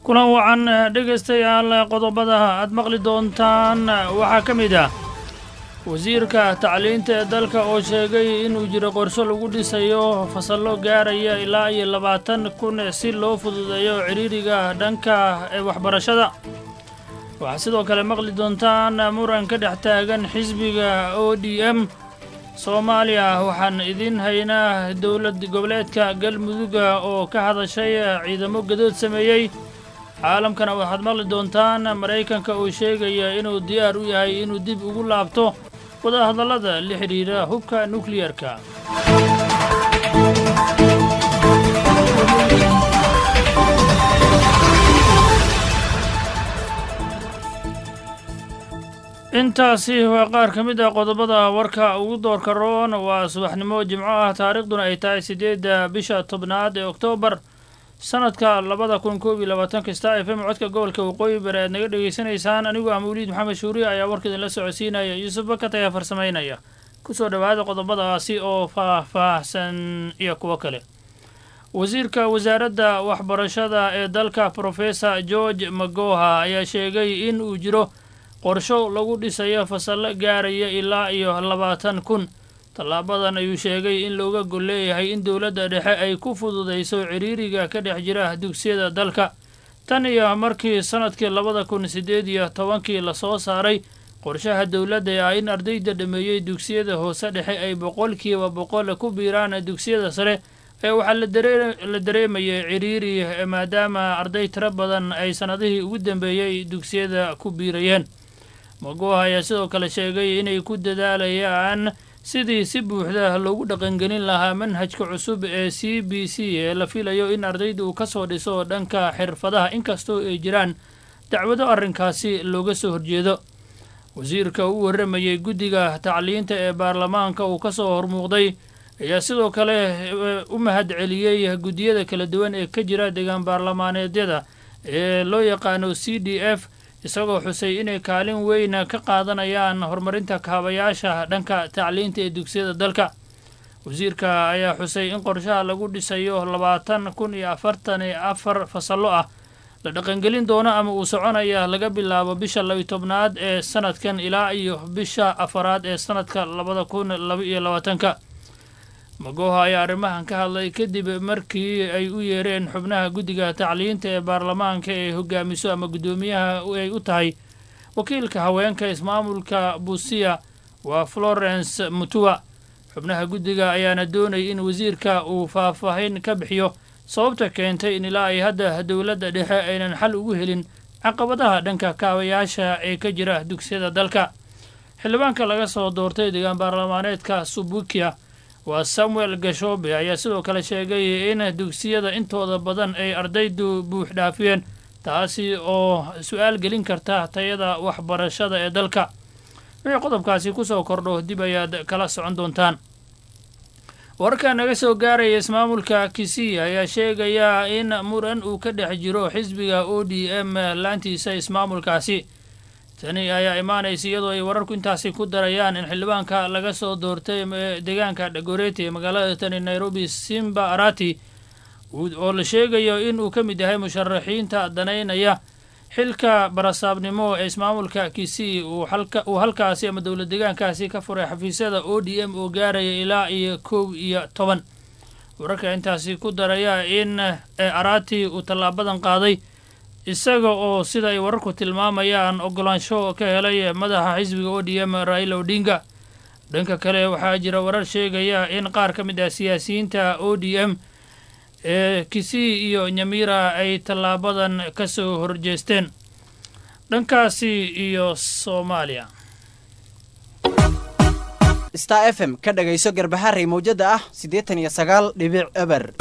kulan wacan dhegaystayaal qodobada aad maqli doontaan waxaa ka mid ah wasiirka tacliinta ee dalka oo sheegay inuu jiro qorsho lagu dhisayo fasallo gaaraya ilaa iyo labaatan kun si loo fududeeyo cidhiiriga dhanka ee waxbarashada waxaa sidoo kale maqli doontaan muran ka dhex taagan xisbiga o d m soomaaliya waxaan idiin haynaa dowlad goboleedka galmuduga oo ka hadashay ciidamo gadood sameeyey caalamkana waxaad maqli doontaan maraykanka uu sheegaya inuu diyaar u yahay inuu dib ugu laabto wadahadallada la xidhiidha hubka nukliyarka intaasi waa qaar ka mid ah qodobada warka ugu doorka roon waa subaxnimo jimco ah taariikhduna ay tahay siddeedda bisha tobnaad ee oktoobar sanadka labada kun koob iyo labaatanka star f m codka gobolka waqooyi bari aad naga dhegaysanaysaan anigu ah mawliid maxamed shuuriye ayaa warka idinla socodsiinaya yuusuf bakat ayaa farsamaynaya kusoo dhowaada qodobadaasi oo faah-faahsan iyo kuwo kale wasiirka wasaaradda waxbarashada ee dalka professor george magoha ayaa sheegay in uu jiro qorsho lagu dhisayo fasallo gaaraya ilaa iyo labaatan kun tallaabadan ayuu sheegay in looga gol leeyahay in dowladda dhexe ay ku fududayso cidhiiriga ka dhex jira dugsiyada dalka tan iyo markii sannadkii labada kun siddeed iyo tobankii lasoo saaray qorshaha dowladda ee ah in ardayda dhameeyey dugsiyada hoose dhexe ay boqolkiiba boqol ku biiraan dugsiyada sare ee waxaa la dareemayay cidhiiri maadaama arday tiro badan ay sannadihii ugu dambeeyey dugsiyada ku biirayeen magoha ayaa sidoo kale sheegay inay ku dadaalayaan sidii si buuxda loogu dhaqangelin lahaa manhajka cusub ee c b c ee la filayo in ardayda uu ka soo dhiso dhanka xirfadaha inkastoo ay jiraan dacwado arrinkaasi looga soo horjeedo wasiirka u warramayey guddiga tacliinta ee baarlamaanka uu ka soo hormuuqday ayaa sidoo kale u mahad celiyey guddiyada kala duwan ee ka jira deegaan baarlamaaneedyada ee loo yaqaano c d f isagoo xusay inay kaalin weyn ka qaadanayaan horumarinta kaabayaasha dhanka tacliinta ee dugsiyada dalka wasiirka ayaa xusay in qorshaha lagu dhisayo labaatan kun iyo afartan iyo afar fasallo ah la dhaqangelin doono ama uu soconaya laga bilaabo bisha labiyo tobnaad ee sanadkan ilaa iyo bisha afaraad ee sanadka labada kun laba iyo labaatanka magoha ayaa arrimahan ka hadlay kadib markii ay u yeereen xubnaha guddiga tacliinta ee baarlamaanka ee hogaamiso ama guddoomiyaha ay u tahay wakiilka haweenka ismaamulka buusiya waa florence mutua xubnaha guddiga ayaana doonay in wasiirka uu faahfaahin ka bixiyo sababta keentay in ilaa ay hadda dowladda dhexe aynan xal ugu helin caqabadaha dhanka kaabayaasha ee ka jira dugsiyada dalka xildhibaanka laga soo doortay deegaan baarlamaaneedka subukia waa samuel gashoobe ayaa sidoo kale sheegay in dugsiyada intooda badan ay ardaydu buux dhaafiyeen taasi oo su-aal gelin karta tayada waxbarashada ee dalka wixii qodobkaasi kusoo kordho dib ayaad kala socon doontaan wararka naga soo gaaraya ismaamulka kisii ayaa sheegaya in muran uu ka dhex jiro xisbiga o d m laantiisa ismaamulkaasi tani ayaa imaanaysa iyadoo ay wararku intaasi ku darayaan in xildhibaanka laga soo doortay deegaanka dhagoreti ee magaalada tani nairobi simba arati oo la sheegayo in uu ka mid yahay musharaxiinta danaynaya xilka barasaabnimo ee ismaamulka kisii uu halkaasi ama dowlad deegaankaasi ka furay xafiisyada o d m oo gaaraya ilaa iyo kow iyo toban wararka intaasi ku daraya in arati uu tallaabadan qaaday isaga oo sida ay wararku tilmaamayaan ogolaansho ka helay madaxa xisbiga o d m raila odinga dhanka kale waxaa jira warar sheegaya in qaar ka mid ah siyaasiyiinta o d m ee kisii iyo nyamira ay tallaabadan ka soo horjeesteen dhankaasi iyo soomaaliya star f m ka dhagayso garbaharey mawjada ah siddeetan iyo sagaal dhibic eber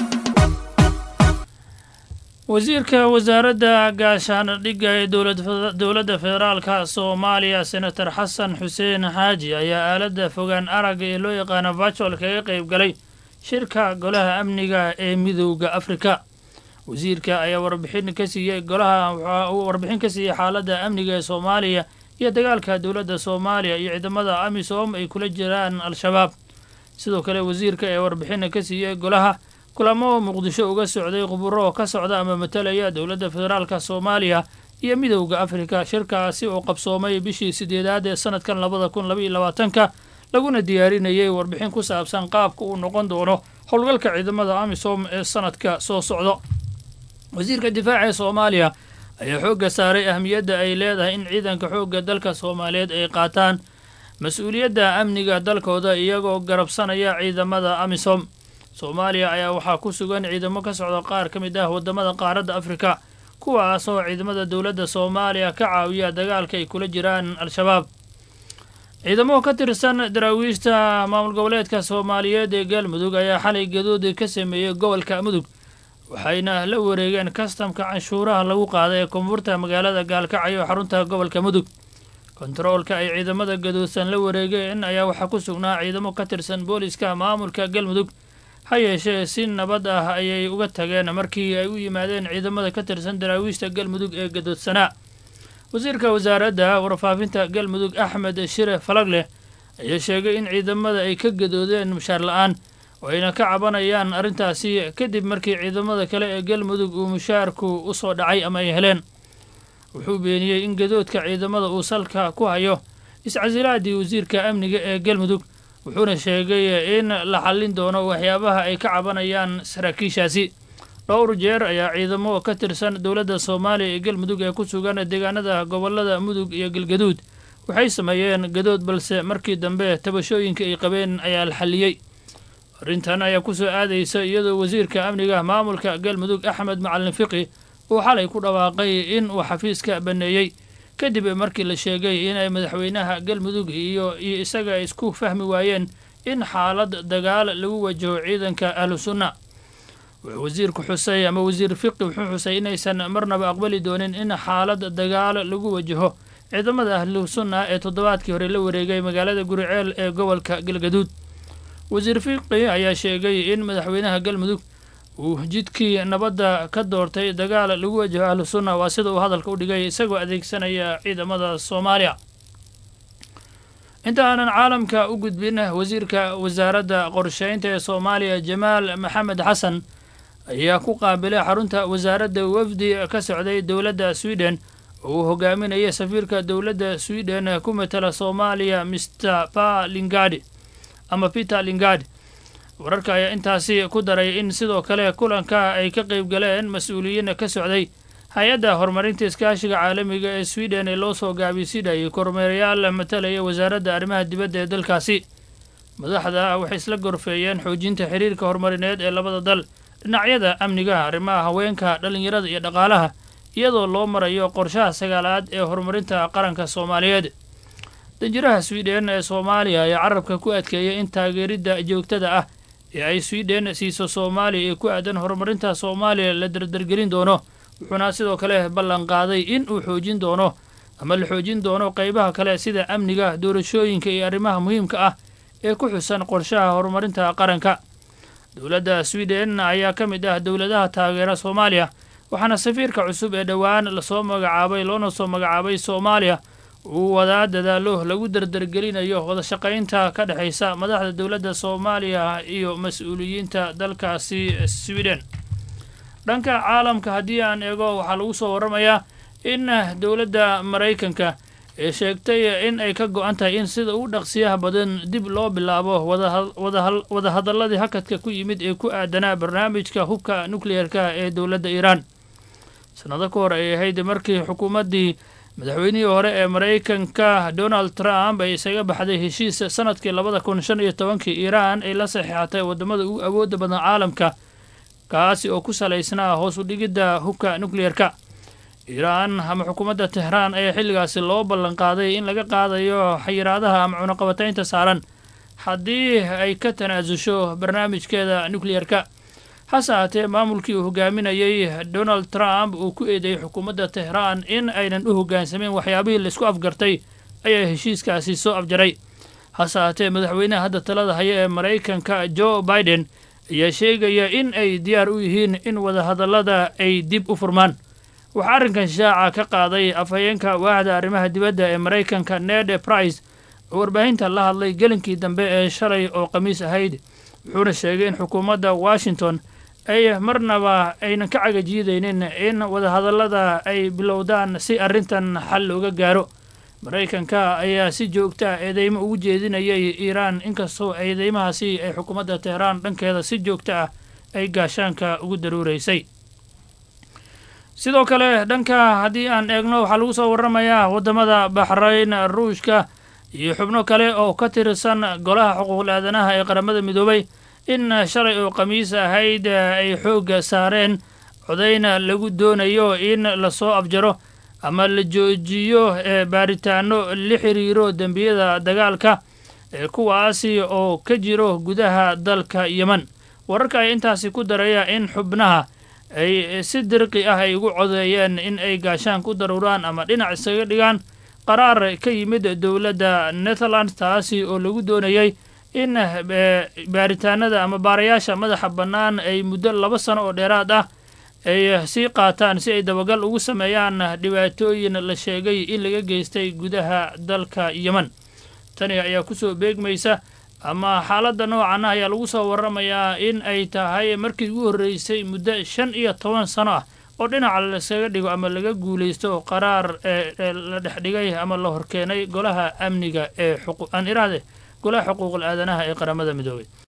wasiirka wasaaradda gaashaandhigga ee dowladda federaalka soomaaliya senator xasan xuseen xaaji ayaa aaladda fogaan aragga ee loo yaqaano virtual kaga qayb galay shirka golaha amniga ee midowda afrika wasiirka ayaa warbixin ka siiyey golaha waxaa uu warbixin ka siiyey xaaladda amniga ee soomaaliya iyo dagaalka dowladda soomaaliya iyo ciidamada amisom ay kula jiraan al-shabaab sidoo kale wasiirka ee warbixina ka siiyey golaha kulamo muqdisho uga socday khuburo ka socda ama matalaya dowladda federaalka soomaaliya iyo midowda afrika shirkaasi oo qabsoomay bishii sideedaad ee sanadkan labada kun labaiyo labaatanka laguna diyaarinayay warbixin ku saabsan qaabka uu noqon doono howlgalka ciidamada amisom ee sanadka soo socdo wasiirka difaaca ee soomaaliya ayaa xoogga saaray ahmiyadda ay leedahay in ciidanka xoogga dalka soomaaliyeed ay qaataan mas-uuliyadda amniga dalkooda iyagoo garabsanaya ciidamada amisom soomaaliya ayaa waxaa ku sugan ciidamo ka socda qaar ka mid ah waddamada qaaradda afrika kuwaas oo ciidamada dowladda soomaaliya ka caawiya dagaalka ay kula jiraan al-shabaab ciidamo ka tirsan daraawiishta maamul goboleedka soomaaliyeed ee galmudug ayaa xalay gadoodi ka sameeyey gobolka mudug waxayna la wareegeen kastamka canshuuraha lagu qaaday ee koonfurta magaalada gaalkacyo xarunta gobolka mudug kontaroolka ay ciidamada gadoodsan la wareegeen ayaa waxaa ku sugnaa ciidamo ka tirsan booliska maamulka galmudug ha yeeshee si nabad ah ayay uga tageen markii ay u yimaadeen ciidamada ka tirsan daraawiishta galmudug ee gadoodsanaa wasiirka wasaaradda warfaafinta galmudug axmed shire falagleh ayaa sheegay in ciidamada ay ka gadoodeen mushaar la-aan oo ayna ka cabanayaan arrintaasi kadib markii ciidamada kale ee galmudug uu mushaarku u soo dhacay ama ay heleen wuxuu beeniyey in gadoodka ciidamada uu salka ku hayo iscasilaadii wasiirka amniga ee galmudug wuxuuna sheegay in la xallin doono waxyaabaha ay ka cabanayaan saraakiishaasi dhowr jeer ayaa ciidamo ka tirsan dowladda soomaaliya ee galmudug ee ku sugan deegaanada gobolada mudug iyo galgaduud waxay sameeyeen gadood balse markii dambe tabashooyinka ay qabeen ayaa la xalliyey arrintan ayaa ku soo aadaysa iyadoo wasiirka amniga maamulka galmudug axmed macalin fiqi uu xalay ku dhawaaqay in uu xafiiska banneeyey kadib markii la sheegay inay madaxweynaha galmudug iyo iyo isaga ay isku fahmi waayeen in xaalad dagaal lagu wajaho ciidanka ahlu sunna wuxuu wasiirku xusay ama wasiir fiqi wuxuu xusay inaysan marnaba aqbali doonin in xaalad dagaal lagu wajaho ciidamada ahlu sunna ee toddobaadkii hore la wareegay magaalada guriceel ee gobolka galgaduud wasiir fiqi ayaa sheegay in madaxweynaha galmudug uu jidkii nabadda ka doortay dagaal lagu wajaho ahlu sunna waa sida uu hadalka u dhigay isagoo adeegsanaya ciidamada soomaaliya inta aanan caalamka u gudbin wasiirka wasaaradda qorsheynta ee soomaaliya jamaal maxamed xasan ayaa ku qaabilay xarunta wasaaradda wafdi ka socday dowladda sweden oo uu hogaaminaya safiirka dowladda sweden ku matala soomaaliya mr pa lingadi ama peter lingadi wararka ayaa intaasi ku daray in sidoo kale kulanka ay ka qayb galeen mas-uuliyiin ka socday hay-adda horumarinta iskaashiga caalamiga ee sweden ee loo soo gaabiysidhayay kormeerayaal matalaya wasaaradda arrimaha dibadda ee dalkaasi madaxda waxay isla gorfeeyeen xoojinta xiriirka horumarineed ee labada dal dhinacyada amniga arrimaha haweenka dhallinyarada iyo dhaqaalaha iyadoo loo marayo qorshaha sagaalaad ee horumarinta qaranka soomaaliyeed danjiraha sweden ee soomaaliya ayaa carabka ku adkeeyay in taageeridda joogtada ah ee ay sweden siiso soomaaliya ee ku aadan horumarinta soomaaliya la dardargelin doono wuxuuna sidoo kale ballan qaaday in uu xoojin doono ama la xoojin doono qaybaha kale sida amniga doorashooyinka iyo arrimaha muhiimka ah ee ku xusan qorshaha horumarinta qaranka dowladda sweden ayaa ka mid ah dowladaha taageera soomaaliya waxaana safiirka cusub ee dhowaan lasoo magacaabay loona soo magacaabay soomaaliya uu wadaa dadaalo lagu dardargelinayo wadashaqaynta ka dhexaysa madaxda dowladda soomaaliya iyo mas-uuliyiinta dalkaasi sweden dhanka caalamka haddii aan eego waxaa lagu soo warramayaa in dowladda maraykanka ee sheegtay in ay ka go-an tahay in sida ugu dhaqsiyaha badan dib loo bilaabo wadahadalladii hakadka ku yimid ee ku aadanaa barnaamijka hubka nukliyeerka ee dowladda iiraan sannado ka hor ay ahayd markii xukuumaddii madaxweynihii hore ee maraykanka donald trump ay isaga baxday heshiis sanadkii labada kun shan iyo tobankii iiraan ay la saxiixatay waddamada ugu awoodda badan caalamka kaasi oo ku salaysnaa hoos u dhigidda hubka nukliyerka iiraan ama xukuumadda tehraan ayaa xilligaasi loo ballan qaaday in laga qaadayo xayiraadaha ama cunaqabataynta saaran haddii ay ka tanaasusho barnaamijkeeda nukliyerka hase haatee maamulkii uu hogaaminayey donald trump uu ku eedeeyey xukuumadda tehraan in aynan u hoggaansameyn waxyaabihii laisku afgartay ayaa heshiiskaasi soo afjaray hase haatee madaxweynaha hadda talada haya ee maraykanka joe biden ayaa sheegaya in ay diyaar u yihiin in wadahadallada ay dib u furmaan waxaa arrinkan shaaca ka qaaday afhayeenka waaxda arrimaha dibadda ee maraykanka ned price oo warbaahinta la hadlay gelinkii dambe ee shalay oo khamiis ahayd wuxuuna sheegay in xukuumadda washington ay marnaba aynan ka cagajiidaynin in wadahadallada ay bilowdaan si arrintan xal looga gaaro maraykanka ayaa si joogta eedeymo ugu jeedinayay iiraan inkastoo eedeymahaasi ay xukuumadda teheraan dhankeeda si joogta ah ay gaashaanka ugu daruuraysay sidoo kale dhanka haddii aan eegno waxaa lagu soo warramayaa waddamada baxrayn ruushka iyo xubno kale oo ka tirsan golaha xuquuqul aadanaha ee qaramada midoobay in shalay oo khamiis ahayd ay xoogga saareen codayna lagu doonayo in lasoo abjaro ama la joojiyo baaritaano la xiriiro dembiyada dagaalka kuwaasi oo ka jiro gudaha dalka yemen wararka ay intaasi ku daraya in xubnaha ay si dirqi ah ay ugu codeeyeen in ay gaashaan ku daruuraan ama dhinac isaga dhigaan qaraar ka yimid dowladda netherland taasi oo lagu doonayay in baaritaanada ama baarayaasha madaxa bannaan ay muddo laba sano oo dheeraad ah ay sii qaataan si ay dabagal ugu sameeyaan dhibaatooyin la sheegay in laga geystay gudaha dalka yemen tani ayaa kusoo beegmaysa ama xaaladda noocan ah ayaa lagu soo warramayaa in ay tahay markii ugu horreysay muddo shan iyo toban sano ah oo dhinaca laskaga dhigo ama laga guulaysto qaraar ee la dhexdhigay ama la horkeenay golaha amniga ee aan iraahde golaha xuquuqul aadanaha ee qaramada midoobay